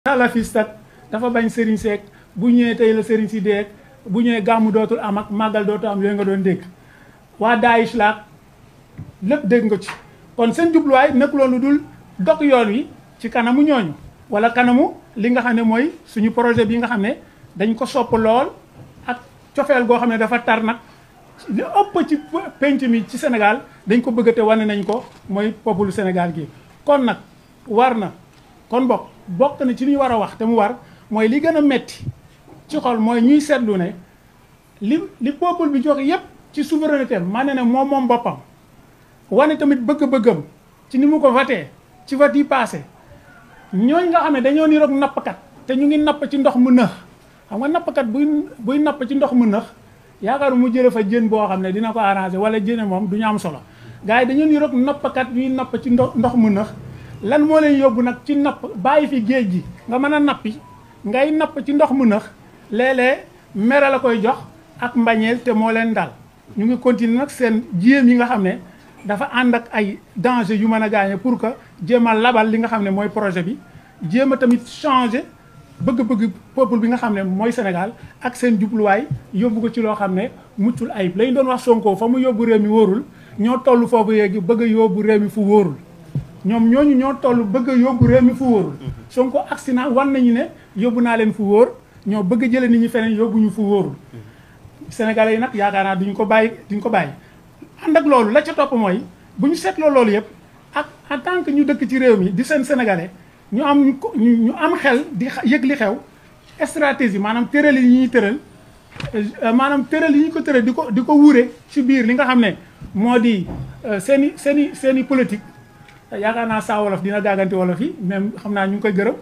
salafiste ak dafa bañ sëriñ seek bu ñëwee tey la sëriñ si deeg bu ñëwee gàmmu dootul am ak màggal dootul am yooyu nga doon dégg waa Daesh laak lépp dégg nga ci kon seen jubluwaay nekkuloon lu dul dog yoon wi ci kanamu ñooñu wala kanamu li nga xam ne mooy suñu projet bi nga xam ne dañ ko sopp lool ak cofeel goo xam ne dafa tar nag li ëpp ci penc mi ci Sénégal dañ ko bëgg te wane nañ ko mooy peuple Sénégal gi kon nag war na kon bokk bokk na ci li ñu war a wax te mu war mooy li gën a metti ci xol mooy ñuy seetlu ne li li peuple bi joxe yépp ci souveraineté maa ne ne moom moom boppam wane tamit bëgg-bëggam ci ni mu ko voté ci vote yi passé ñooñ nga xam ne dañoo niroog nappkat te ñu ngi napp ci ndox mu nëx xam nga nappkat buy buy napp ci ndox mu nëx yaakaar mu jële fa jën boo xam ne dina ko arrangé wala jëne moom du ñu am solo gars yi dañoo niroog nappkat yuy napp ci ndox ndox mu nëx lan moo leen yóbbu nag ci napp bàyyi fi géej gi nga mën a nappi ngay napp ci ndox mu nëx léeg-léeg mere la koy jox ak mbañeel te moo leen dal ñu ngi continuer nag seen jéem yi nga xam ne dafa ànd ak ay danger yu mën a gaañe pour que jéem a labal li nga xam ne mooy projet bi jéem a tamit changer bëgg-bëgg peuple bi nga xam ne mooy Sénégal ak seen jubluwaay yóbbu ko ci loo xam ne muccul ayib lañ doon wax Sonko fa mu yóbbu réew mi wóorul ñoo toll foofu yéegi bëgg a yóbbu réew mi fu wóorul ñoom ñooñu ñoo toll bëgg a yóbbu réew mi fu wóorul Sonko accident wan nañu ne yóbbu naa leen fu wóor ñoo bëgg a jële nit ñi feneen yóbbu ñu fu wóorul Sénégalais yi nag yaakaar naa duñ ko bàyyi duñ ko bàyyi ànd ak loolu la ca topp mooy bu ñu seetloo loolu yëpp ak en tant que ñu dëkk ci réew mi di seen sénégalais ñu am ñu am xel di yëg li xew stratégie maanaam tëral yi ñuy tëral maanaam tëral yi ñu ko tëral di ko di ko wuure ci biir li nga xam ne moo di seen i seen i seen i politique yaakaar naa saa wolof dina gàggante wolof yi même xam naa ñu ngi koy gërëm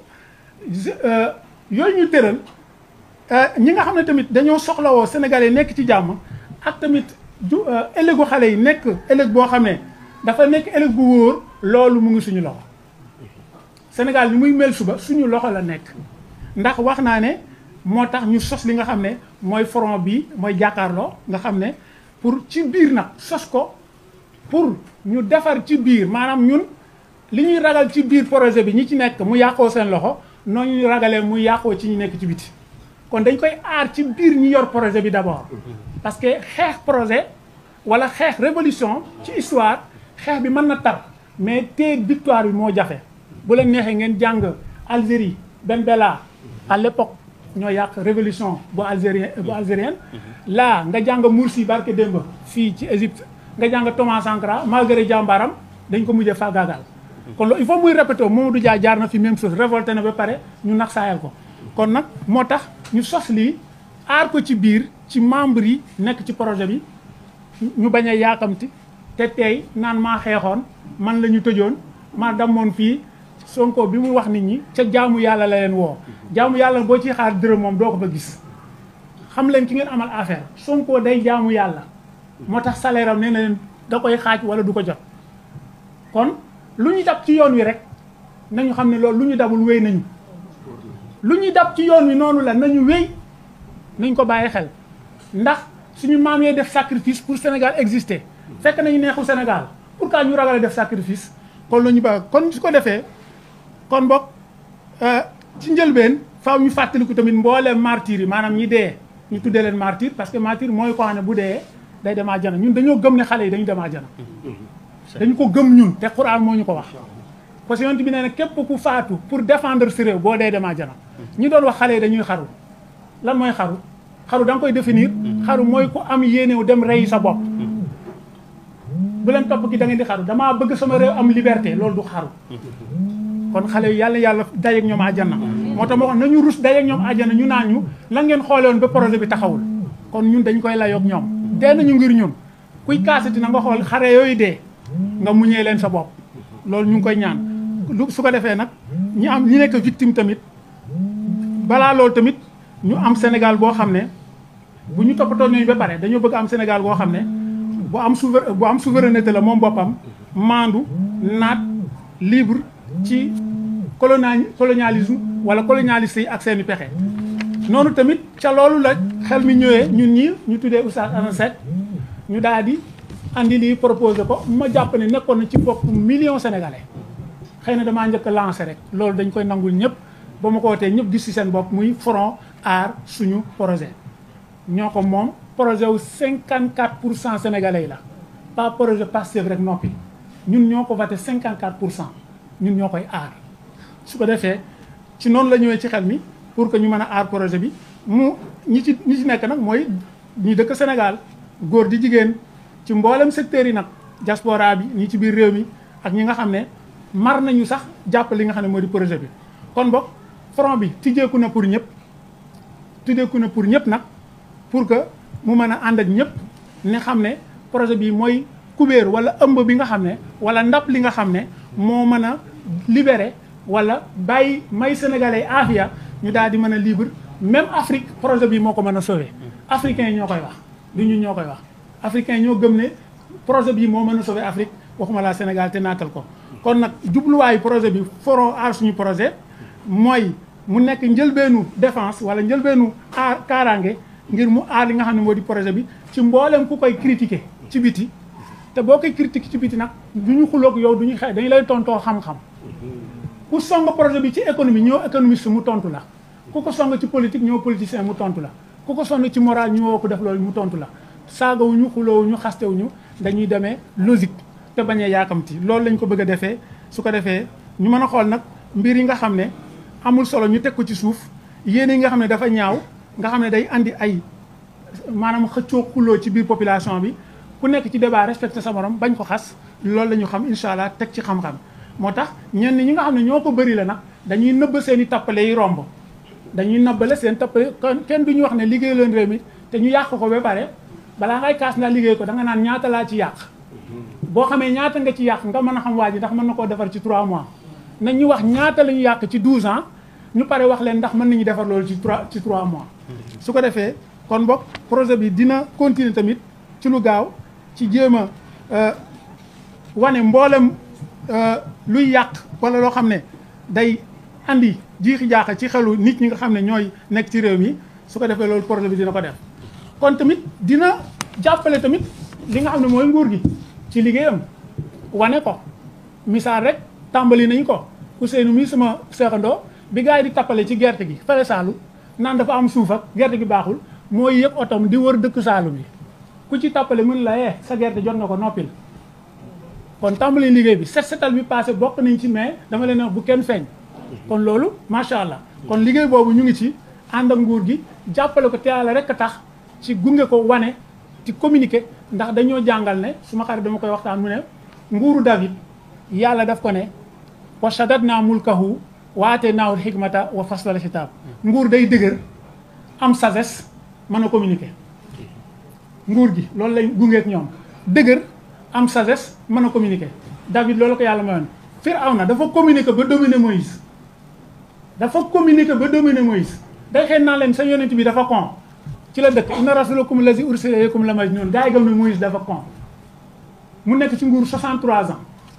yooyu ñu tëral ñi nga xam ne tamit dañoo soxlawoo sénégalais nekk ci jàmm ak tamit du ëllëgu xale yi nekk ëllëg boo xam ne dafa nekk ëllëg bu wóor loolu mu ngi suñu loxo Sénégal ni muy mel suba suñu loxo la nekk ndax wax naa ne moo tax ñu sos li nga xam ne mooy front bi mooy jàkkaarloo nga xam ne pour ci biir nag sos ko pour ñu defar ci biir maanaam ñun li ñuy ragal ci biir projet bi ñi ci nekk mu yàqoo seen loxo noonu ñu ragalee mu yàqoo ci ñi nekk ci biti kon dañ koy aar ci biir ñi yor projet bi d'abord parce que xeex projet wala xeex révolution ci histoire xeex bi mën na tar mais teeg victoire bi moo jafe bu leen neexee ngeen jàng Algérie Ben Bella à l'époque ñoo yàq révolution bu algérien bu algérienne là nga jàng Mursi barke démb fii ci Égypte nga jàng Thomas Sankara malgré jàmbaaram dañ ko mujjee faagaagal kon loolu il faut muy répété Mamadou Dia jaar na fi même chose révolté na ba pare ñu nax saayal ko kon nag moo tax ñu sos lii aar ko ci biir ci membre yi nekk ci projet bi ñu bañ a yaakamti te tey naan maa xeexoon man la ñu tëjoon maa damoon fii Sonko bi mu wax nit ñi ca jaamu yàlla la leen woo jaamu yàlla boo ciy xaar dërëm moom doo ko fa gis xam leen ki ngeen amal affaire Sonko day jaamu yàlla moo tax salaire am nee na leen da koy xaaj wala du ko jot kon lu ñu dab ci yoon wi rek nañu xam ne loolu lu ñu dabul wéy nañu lu ñu dab ci yoon wi noonu la nañu wéy nañ ko bàyyi xel ndax suñu maam yee def sacrifice pour Sénégal exister fekk nañu neexul Sénégal pourquoi ñu ragal a def sacrifice kon la ñu ba kon su ko defee kon bokk ci njëlbeen faaw ñu fàttaliku tamit mbooleem martyr yi maanaam ñi dee ñu tuddee leen martyr parce que martyr mooy ko xam ne bu dee day dem àjjana ñun dañoo gëm ne xale yi dañu dem àjjana dañu ko gëm ñun te Quran moo ñu ko wax parce que yonent bi nee na képp ku faatu pour défendre si réew boo dee dem àjjana ñi doon wax xale yi dañuy xaru lan mooy xaru xaru da nga koy définir xaru mooy ku am yéenew dem rey sa bopp bu leen topp ki da ngeen di xaru damaa bëgg sama réew am liberté loolu du xaru kon xale yi yàlla yàlla dajeeg ñoom àjjana moo tax ma wax nañu rus dajeeg ñoom àjjana ñu naan ñu lan ngeen xoolewoon ba projet bi taxawul kon ñun dañ koy layoog ñoom dee nañu ngir ñun kuy kaasati na nga xool xare yooyu dee nga muñee leen sa bopp loolu ñu ngi koy ñaan lu su ko defee nag ñi am ñi nekk victime tamit balaa loolu tamit ñu am Sénégal boo xam ne bu ñu toppatoo ñooñu ba pare dañoo bëgg am Sénégal boo xam ne bu am souver bu am souveraineté la moom boppam maandu naat libre ci colonial colonialisme wala colonialiste yi ak seeni pexe noonu tamit ca loolu la xel mi ñëwee ñun ñii ñu tuddee Oustaz Assane Seck ñu daal di andi lii proposé ko ma jàpp ne nekkoon na ci bopp million sénégalais xëy na damaa njëkk a lancé rek loolu dañ koy nangul ñëpp ba ma ko wootee ñëpp gis ci seen bopp muy front aar suñu projet ñoo ko moom projet wu 54 pour cent sénégalais la pas projet Pastef rek noppi ñun ñoo ko voté 54 pour cent ñun ñoo koy aar su ko defee ci noonu la ñëwee ci xel mi pour que ñu mën a aar projet bi mu ñi ci ñi ci nekk nag mooy ñi dëkk Sénégal góor di jigéen ci mboolem secteurs yi nag diaspora bi ñi ci biir réew mi ak ñi nga xam ne mar nañu sax jàpp li nga xam ne moo di projet bi kon boog front bi tijjeeku na pour ñëpp tijjeeku na pour ñëpp nag pour que mu mën a ànd ak ñëpp ne xam ne projet bi mooy kubéer wala ëmb bi nga xam ne wala ndap li nga xam ne moo mën a libéré wala bàyyi may sénégalais afia ñu daal di mën a libre même Afrique projet bi moo ko mën a sauver africains yi ñoo koy wax du ñun ñoo koy wax africains yi ñoo gëm ne projet bi moo mën a sauver Afrique waxuma laa Sénégal te naatal ko kon nag jubluwaayu projet bi foro aar suñu projet mooy mu nekk njëlbeenu défense wala njëlbeenu aar kaaraange ngir mu aar li nga xam ne moo di projet bi ci mboolem ku koy critiquer ci biti te boo koy critiquer ci biti nag du ñu xuloog yow du ñu xëy dañu lay tontoo xam-xam ku song projet bi ci économie ñoo économiste mu tontu la ku ko song ci politique ñoo politicien mu tontu la ku ko song ci moral ñu woo ko def loolu mu tontu la saagawuñu xuloowuñu xastewuñu dañuy demee logique te bañ a yaakamti loolu lañ ko bëgg a defee su ko defee ñu mën a xool nag mbir yi nga xam ne amul solo ñu teg ko ci suuf yéen yi nga xam ne dafa ñaaw nga xam ne day andi ay maanaam xëccoo xuloo ci biir population bi ku nekk ci débat respecté sa morom bañ ko xas loolu la ñu xam incha allah teg ci xam-xam moo tax ñenn ñi nga xam ne ñoo ko bëri la nag dañuy nëbb seen i tappale yi romb dañuy nëbbale seen tappale kon kenn du ñu wax ne liggéey leen réew mi te ñu yàq ko ba pare balaa ngay kaas naa liggéey ko da nga naan ñaata laa ci yàq boo xamee ñaata nga ci yàq nga mën a xam waa ji ndax mën na koo defar ci 3 mois nañ ñu wax ñaata la ñu yàq ci 12 ans ñu pare wax leen ndax mën nañu defar loolu ci 3 ci 3 mois su ko defee kon boog projet bi dina continuer tamit ci lu gaaw ci jéem a wane mboolem luy yàq wala loo xam ne day andi jiixi jaaxa ci xelu nit ñi nga xam ne ñooy nekk ci réew mi su ko defee loolu projet bi dina ko def kon tamit dina jàppale tamit li nga xam ne mooy nguur gi ci liggéeyam wane ko misaal rek tàmbali nañ ko Ousseynou mii sama seexandoo bi gars yi di tappale ci gerte gi fële Saalum naan dafa am suuf ak gerte gi baaxul mooy yëg otom di wër dëkk Saalum yi ku ci tappale mën la yee sa gerte jot nga ko noppil kon tàmbali liggéey bi set setal bi passé bokk nañ ci mais dama leen wax bu kenn feeñ kon loolu macha allah kon liggéey boobu ñu ngi ci ànd ak nguur gi jàppale ko te yàlla rek a tax ci gunge ko wane ci communiquer ndax dañoo jàngal ne su ma xarit dama koy waxtaan mu ne nguuru David yàlla daf ko ne wa shaddadnaa mulkahu wa aataynaahul hikmata wa faslal xitaab nguur day dëgër am sagesse mën a communiquer nguur gi loolu lay gungeek ñoom dëgër am sagesse mën a communiquer David loolu ko yàlla mayoon Firawna dafa communiquer ba dominer Moïse dafa communiquer ba dominer Moïse day xëy naa leen sa yonent bi dafa con ci la dëkk inna rasulakum lazi ursila ilaykum la majnun gaa yi gëm ne Moïse dafa con mu nekk ci nguur 63 ans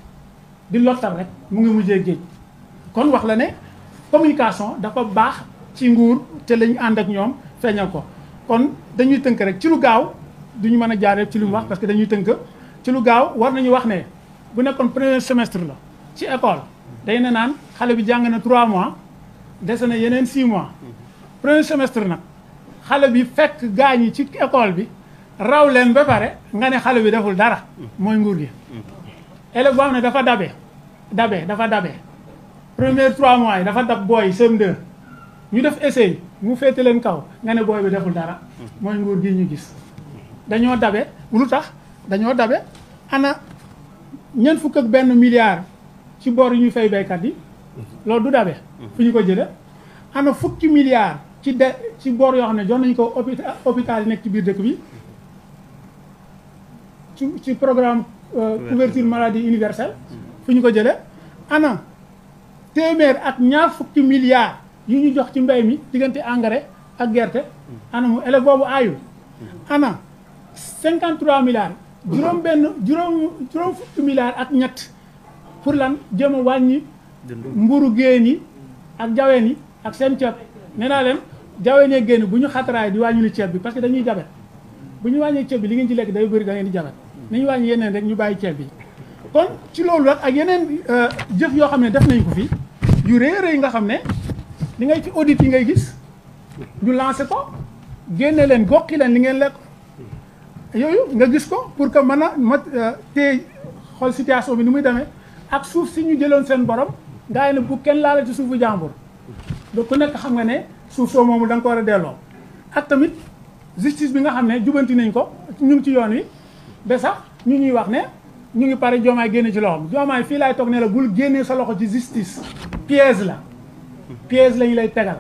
di lottal rek mu ngi mujjee géej kon wax la ne communication dafa baax ci nguur te lañu ànd ak ñoom feeñal ko kon dañuy tënk rek ci lu gaaw duñu mën a jaaree ci lu mu wax parce que dañuy tënk ci lu gaaw war nañu wax ne bu nekkoon premier semestre la ci école day ne naan xale bi jàng na 3 mois dese na yeneen 6 mois premier semestre nag xale bi fekk gaañ yi ci école bi raw leen ba pare nga ne xale bi deful dara mooy nguur gi élève boo xam ne dafa dabe dabe dafa dabe premier 3 mois yi dafa dab booy CM2 ñu def essai mu féete leen kaw nga ne booy bi deful dara mooy nguur gi ñu gis dañoo dabe lu tax dañoo dabe ana ñeent fukk ak benn milliard ci bor yu ñu fay baykat yi loolu du dabe fu ñu ko jële ana fukki milliards ci de ci bor yoo xam ne jox nañu ko hôpital hôpital yi nekk ci biir dëkk bi ci ci programme couverture maladie universelle fu ñu ko jële ana téeméer ak ñaar fukki milliards yu ñu jox ci mbay mi diggante engrais ak gerte ana mu élève boobu aayul ana 53 milliards juróom benn juróom juróom fukki milliards ak ñett pour lan jëm a wàññi mburu géen yi ak jaween yi ak seen ceeb nee naa leen jaween yi génn bu ñu xataraay di wàññi li ceeb bi parce que dañuy jabet bu ñu wàññee ceeb bi li ngeen ci lekk day bëri da ngeen di jabet nañu wàññi yeneen rek ñu bàyyi ceeb bi kon ci loolu rek ak yeneen jëf yoo xam ne def nañ ko fi yu rëy rëy nga xam ne li ngay ci audit yi ngay gis ñu lancé ko génne leen goqi leen li ngeen lekk yooyu nga gis ko pour que mën a ma tey xool situation bi ni muy demee ak suuf si ñu jëloon seen borom gaa yi ne bu kenn laala ci suufu jàmbur donc ku nekk xam nga ne suuf soo moomu da nga ko war a delloo ak tamit justice bi nga xam ne jubanti nañ ko ñu ngi ci yoon wi ba sax ñu ñuy wax ne ñu ngi pare joomaay génne ci loxoom joomaay fii laay toog ne la bul génnee sa loxo ci justice piège la piège lañu lay tegal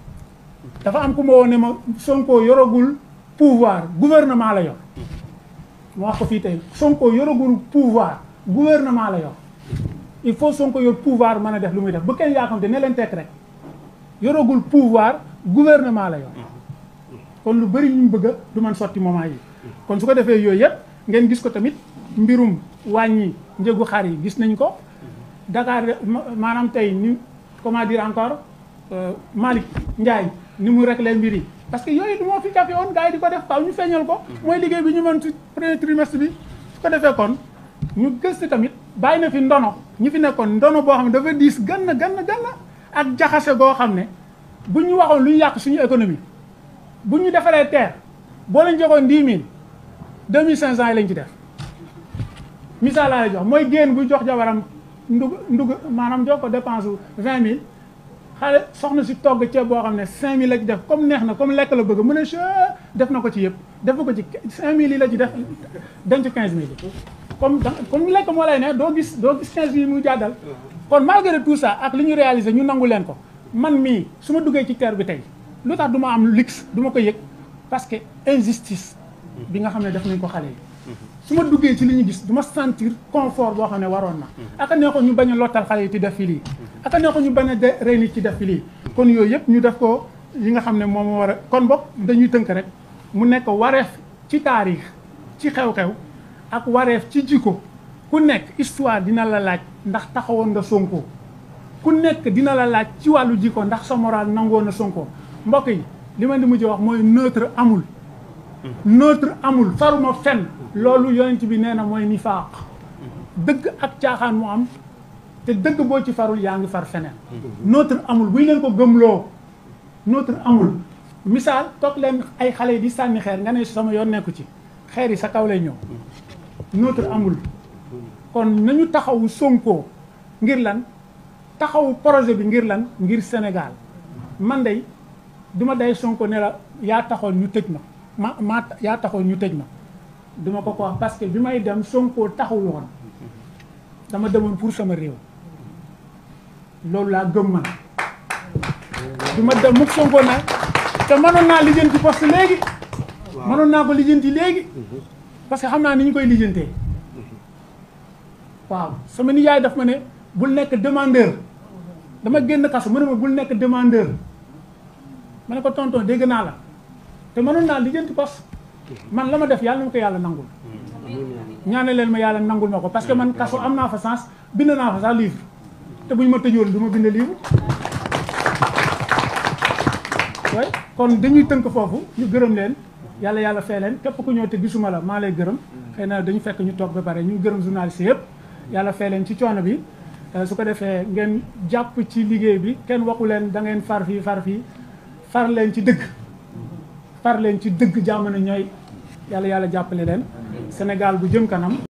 dafa am ku ma woon ne ma Sonko yoragul pouvoir gouvernement la yor ma wax ko fii tey Sonko yoragul pouvoir gouvernement la yor il faut Sonko yor pouvoir mën a def lu muy def bu kenn yaakamte ne leen tekk rek yoragul pouvoir gouvernement la yor kon lu bëri ñu bëgg a du man sotti moment yi kon su ko defee yooyu yëpp ngeen gis ko tamit mbirum wàññi njëgu xar yi gis nañ ko Dakar maanaam tey ni comment dire encore Malick Ndiaye ni mu réglé mbir yi parce que yooyu du moo fi jafe woon gars yi di ko def faaw ñu feeñal ko mooy liggéey bi ñu mën ci premier trimestre bi su ko defee kon ñu gëstu tamit bàyyi na fi ndono ñi fi nekkoon ndono boo xam ne dafa diis gann gann gann ak jaxase goo xam ne bu ñu waxoon lu ñu yàq suñu économie bu ñu defaree terre boo leen joxoon dix mille deux mille cinq cent yi lañ ci def misaal laa lay jox mooy génn bu jox jabaram ndug ndug maanaam jox ko dépense bu vingt mille xale soxna si togg ceeb boo xam ne cinq mille la ci def comme neex na comme lekk la bëgg mu ne che def na ko ci yëpp def ko ci cinq mille yi la ci def denc quinze mille yi comme comme lekk moo lay ne doo gis doo gis quinze mille muy jàddal kon malgré tout ça ak li ñu réalisé ñu nangu leen ko man mii su ma duggee ci terre bi tey lu tax du ma am luxe du ma ko yëg parce que injustice bi nga xam ne def nañ ko xale yi su ma duggee ci li ñu gis du ma sentir confort boo xam ne waroon na aka nee ko ñu bañ a lottal xale yi ci def fi lii aka nee ko ñu bañ a de rey nit ci def fi lii kon yooyu yëpp ñu def ko yi nga xam ne moom war a kon boog dañuy tënk rek mu nekk wareef ci taarix ci xew-xew ak wareef ci jikko ku nekk histoire dina la laaj ndax taxawoon nga Sonko ku nekk dina la laaj ci wàllu jikko ndax sa moral nangoo na Sonko mbokk yi li ma di mujj wax mooy neutre amul neutre amul faruma fenn loolu yonent bi nee na mooy nifaaq dëgg ak caaxaan mu am te dëgg boo ci farul yaa ngi far feneen neutre amul buy leen ko gëmloo neutre amul misaal toog leen ay xale yi di sànni xeer nga ne sama yoon nekku ci xeer yi sa kaw lay ñëw neutre amul kon nañu taxawu Sonko ngir lan taxawu projet bi ngir lan ngir Sénégal man de duma day Sonko ne la yaa taxoon ñu tëj ma ma ma yaa taxoon ñu tëj ma duma ko ko wax parce que bi may dem Sonko taxul woon dama demoon pour sama réew loolu laa gëm man du ma dem mukk Sonko nag te mënoon naa lijjanti poste léegi mënoon naa ko lijjanti léegi parce que xam naa ni ñu koy lijjantee waaw sama nijaay daf ma ne bul nekk demandeur dama génn kaso mu ne ma bul nekk demandeur ma ne ko tonton dégg naa la te mënoon naa lijjanti poste man la ma def yàlla na ma ko yàlla nangul ñaane leen ma yàlla nangul ma ko parce que man kaso am naa fa sens bind naa fa sax livre te bu ñu ma tëjoon du ma bind livre way kon dañuy tënk foofu ñu gërëm leen yàlla yàlla fee leen képp ku ñëw te gisuma la maa lay gërëm xëy na dañu fekk ñu toog ba pare ñu gërëm journaliste yëpp yàlla fee leen ci coono bi su ko defee ngeen jàpp ci liggéey bi kenn waxu leen da ngeen far fii far fii far leen ci dëgg far leen ci dëgg jamono ñooy yàlla yàlla jàppale leen Sénégal bu jëm kanam